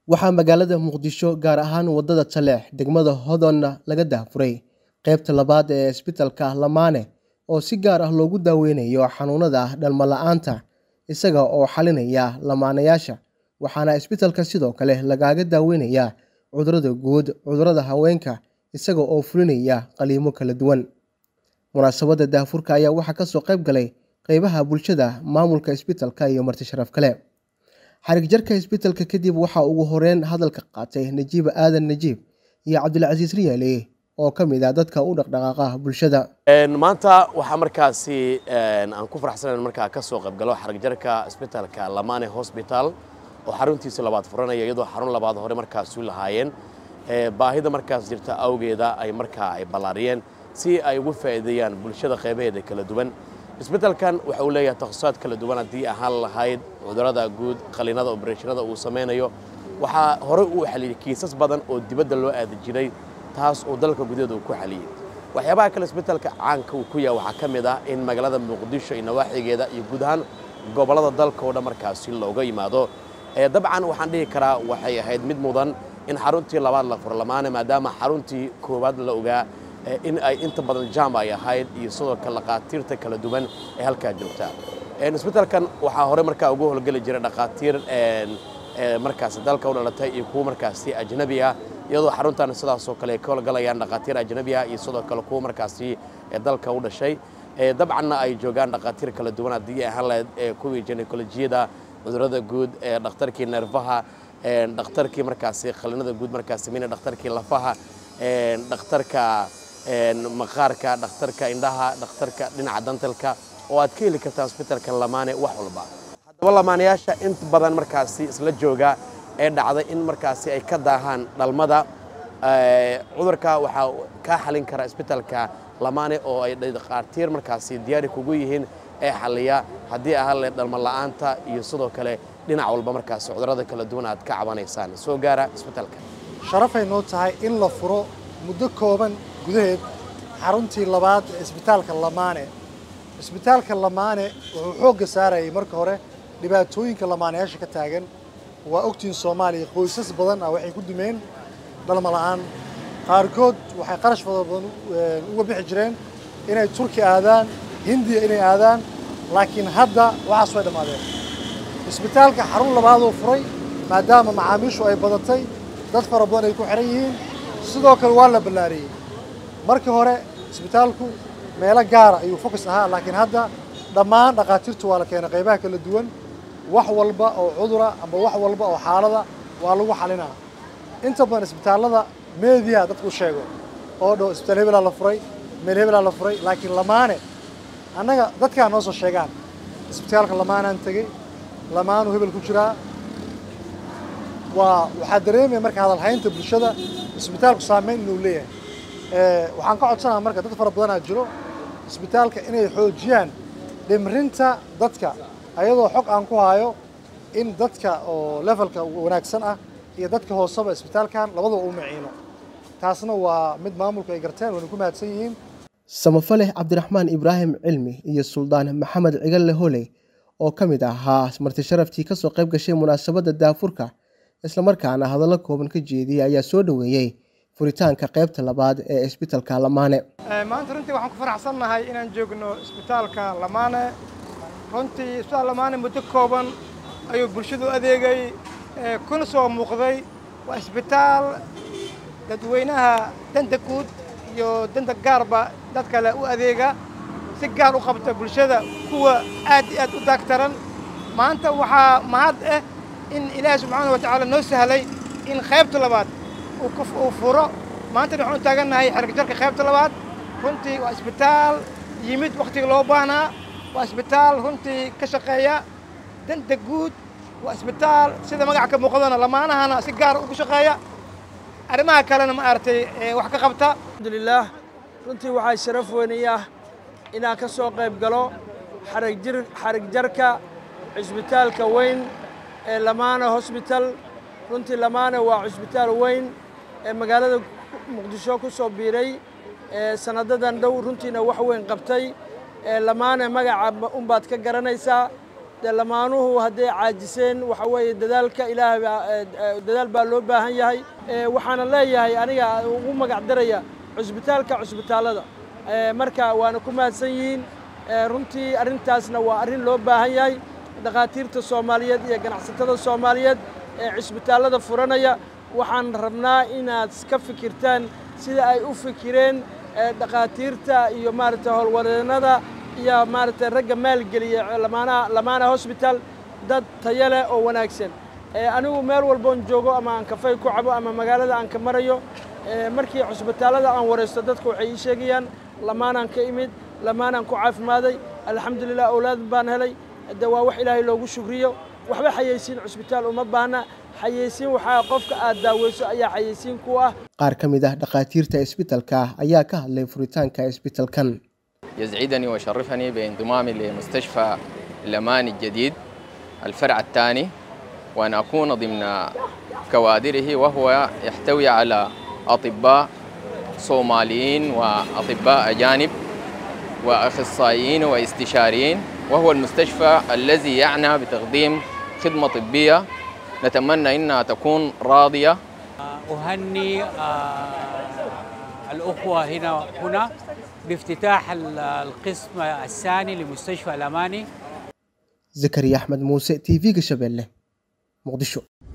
waxaa magaalada muqdisho gaar ahaan wadada taleex degmada hodonna laga daafuray qaybta labaad ee isbitaalka lamaane oo si gaar ah loogu daaweynayo xanuunada dhalmo la-aanta isaga oo xalinaya lamaanayaasha waxaana isbitaalka sidoo kale lagaaga daaweynayaa cudurada guud cudurada haweenka isaga oo fulinaya qaliimo kala duwan munaasabadda daafurka ayaa waxaa kasoo qayb galay qeybaha bulshada maamulka isbitaalka iyo marti sharaf kale xarig jarka isbitaalka kadib waxaa ugu horeyn hadalka qaatay najiiba aadan najiib iyo cabdilcasiis riyaale oo ka mid ah dadka u dhaqdhaqaaqa bulshada maanta waxaa markaasi aan ku faraxsanayn markaa ka soo qaybgalo xarig jarka isbitaalka lamane hosbital oo xaruntiisa labaad furanaya iyadoo xarun labaad hore markaas u lahaayeen baahida markaas jirta awgeeda ay markaa ay ballaariyeen si ay ugu faa'iideeyaan bulshada qaybaheeda kala duwan isbitaalkan waxa uu leeyahay takhasusad kala duwan haddii ahaan lahayd cudurada guud qaliinada obereshinada uu samaynayo waxaa horey uu xaliyey kiisas badan oo dibadda loo aadi jiray taas oo dalka gudaheeda uu ku xaliyey waxyaabaha kale isbitaalka caanka uu ku yahay waxaa ka mid ah in magaalada muqdisho iyo nawaaxigeeda iyo guud ahaan gobollada dalka oo dhan markaasi looga yimaado dabcan waxaan dhihi karaa waxay ahayd mid mudan in xaruntii labaad la furo lamaane maadaama xaruntii koowaad la ogaa in ay inta badan jaam ay ahayd iyo sidoo kale dhaqaatiirta kala duwan ee halkaa joogta isbitaalkan waxaa hore markaa ugu howlgeli jiray dhaqaatiir markaasi dalka u dhalatay iyo kuwo markaasi ajnabi ah iyadoo xaruntan sidaasoo kale ay ka howlgalayaan dhaqaatiir ajnabi ah iyo sidoo kale kuwo markaasi dalka u dhashay dabcanna ay joogaan dhaqaatiir kala duwan haddii ahaan lahayd kuwii ginekolojiyada cudurada guud dhakhtarkii neerfaha dhakhtarkii markaasi qalinada guud markaasi mina dhakhtarkii lafaha dhakhtarka maqaarka dhakhtarka indhaha dhakhtarka dhinaca dantalka oo aad ka heli kartaa isbitaalka lamaane wax walba haddaba lamaanayaasha inta badan markaasi isla jooga ee dhacday in markaasi ay ka daahaan dhalmada cudurka waxaa kaa xalin kara isbitaalka lamaane oo ay dhakhaatiir markaasi diyaari kugu yihiin ee xaliya haddii ahaan le dhalmo la'aanta iyo sidoo kale dhinac walba markaasi cudurada kala duwan aad ka cabanaysaan soo gaara isbitaalka sharafay noo tahay in la furo muddo kooban gudaheed xaruntii labaad ee isbitaalka lamaane isbitaalka lamaane wuxuu xoogga saarayay marka hore dhibaatooyinka lamaanayaasha ka taagan waa ogtiin soomaaliya qoysas badan ah waxay ku dumeen dhalmo la'aan qaarkood waxay qarash fada badan uga bixi jireen inay turki aadaan hindiya inay aadaan laakiin hadda waxaas way dhammaadeen isbitaalka xarun labaadoo furay maadaama macaamiishu ay badatay dad fara badan ay ku xihan yihiin sidoo kale waa la ballaariyey markii hore isbitaalku meelo gaara ayuu fokus ahaa laakiin hadda dhammaan dhakhaatiirtu waa la keenay qaybaha kala duwan wax walba oo cudura amba wax walba oo xaalada waa lagu xalinaa inta badan isbitaallada meediya dadku u sheego oo dhow isbitaal hebelaa la furay meel hebelaa la furay laakiin lamaane annaga dadkaa noo soo sheegaan isbitaalka lamaanaan tegey lamaanuu hebel ku jiraa waa waxaa dareemaya marka hadalhaynta bulshada isbitaalku saameyn inuu leeyahay waxaan ka codsanaha marka dad fara badanaa jiro isbitaalka inay xoojiyaan dhimrinta dadka ayadoo xog aan ku hayo in dadka oo levelka wanaagsan ah iyo dadka hooseba isbitaalkan labadaba u maciino taasna waa mid maamulku ay garteen wayna ku mahadsan yihiin samafaleh cabdiraxmaan ibraahim cilmi iyo suldaan maxamed cigalle holey oo ka mid ahaa marti sharaftii kasoo qayb gashay munaasabadda daafurka islamarkaana hadallo kooban ka jeediyey ayaa soo dhoweeyey furitaanka qaybta labaad ee isbitaalka lamaane maanta runtii waxaan ku faraxsannahay inaan joogno isbitaalka lamaane runtii isbitaal lamaane muddo kooban ayuu bulshadu adeegay kuna soo muuqday waa isbitaal dadweynaha danta guud iyo danta gaarba dad kale u adeega si gaar u qabta bulshada kuwa aad iyo aad u daagtaran maanta waxaa mahad ah in ilaahi subxaana wa tacaala noo sahlay in qaybta labaad uu furo maantana waxaan u taagannahay xarigjarka qaybta labaad runtii waa isbitaal yimid wakhtiga loo baahnaa waa isbitaal runtii ka shaqeeya danta guud waa isbitaal sida magaca ka muuqdana lamaanahana si gaar ugu shaqeeya arrimaha kalena ma aragtay wax ka qabta alxamdulilaah runtii waxaa sharaf weynay ah inaan ka soo qayb galo xarigjir xarig jarka cisbitaalka weyn ee lamaane hosbital runtii lamaane waa cisbitaal weyn ee magaalada muqdisho ku soo biiray sanadadan dhow runtiina wax weyn qabtay lamaane magaca unbaad ka garanaysaa dee lamaanuhu hadday caajiseen waxa weeye dadaalka ilaahay baa dadaal baa loo baahan yahay waxaana leeyahay aniga ugu magac daraya cusbitaalka cusbitaallada marka waana ku mahadsan yihiin runtii arrintaasna waa arrin loo baahan yahay dhakhaatiirta soomaaliyeed iyo ganacsatada soomaaliyeed ee cisbitaallada furanaya waxaan rabnaa inaad ka fikirtaan sida ay u fikireen dhakhaatiirta iyo maaragtay howlwadeennada iyo maaragtay ragga maalgeliya lamaanaha lamaana hosbital dad tayo leh oo wanaagsan anigu meel walboon joogo ama aan kafay ku cabo ama magaalada aan ka marayo markii cusbitaallada aan waraysto dadku waxay ii sheegayaan lamaanaan ka imid lamaanaan ku caafimaaday alxamdulilah awlaad baan helay de waa wax ilaahay loogu shukriyo waxba xayeysiin cusbitaal uma baahna xayeysiin waxaa qofka aad daaweyso ayaa xayeysiin ku ah qaar ka mid ah dhakhaatiirta isbitalka ayaa ka hadlay furitaanka isbitalkan يسعدني ويشرفني بانضمامي لمستشفى الأمان الجديد الفرع الثاني وأن أكون ضمن كوادره وهو يحتوي على أطباء صوماليين وأطباء أجانب وأخصائيين واستشاريين وهو المستشفى الذي يعنى بتقديم خدمة طبية نتمنى أنها تكون راضية أهني الأخوة هنا هنا بافتتاح القسم الثاني لمستشفى الأماني زكريا أحمد موسى تي في شبيلة مقدشو